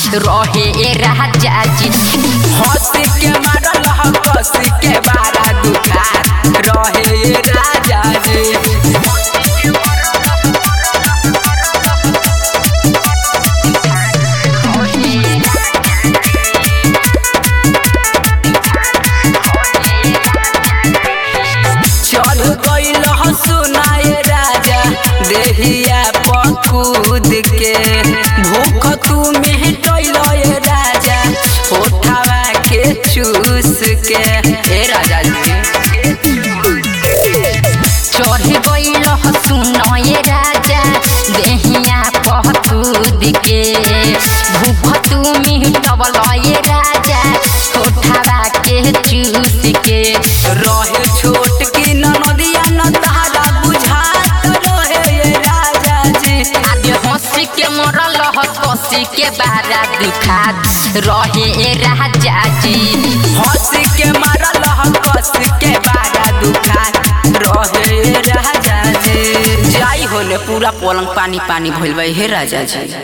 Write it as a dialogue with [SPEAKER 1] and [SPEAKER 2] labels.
[SPEAKER 1] रहे ए राजा जी
[SPEAKER 2] हंस के मारल ह कस के बारा दुखा रहे ये राजा जी चढ़ गइल ह सुनाए राजा देहिया पकूद के भूख तू मेहटैल ये राजा होठावा के चूस के हे राजा जी
[SPEAKER 1] चढ़ गइल सुनए राजा देहिया पहतूद के भूख तू मिटबल ए राजा कोठावा के चूस के
[SPEAKER 2] रहे छोट की नदिया न तारा बुझात रहे ये राजा जी
[SPEAKER 1] आगे हंसी के मरल ह कसी के बारा दुखात रहे ए राजा जी
[SPEAKER 2] हंस के मारल ह कस के बारा दुखा रहे ये राजा जी जाई होले पूरा पलंग पानी पानी भइल बा हे राजा जी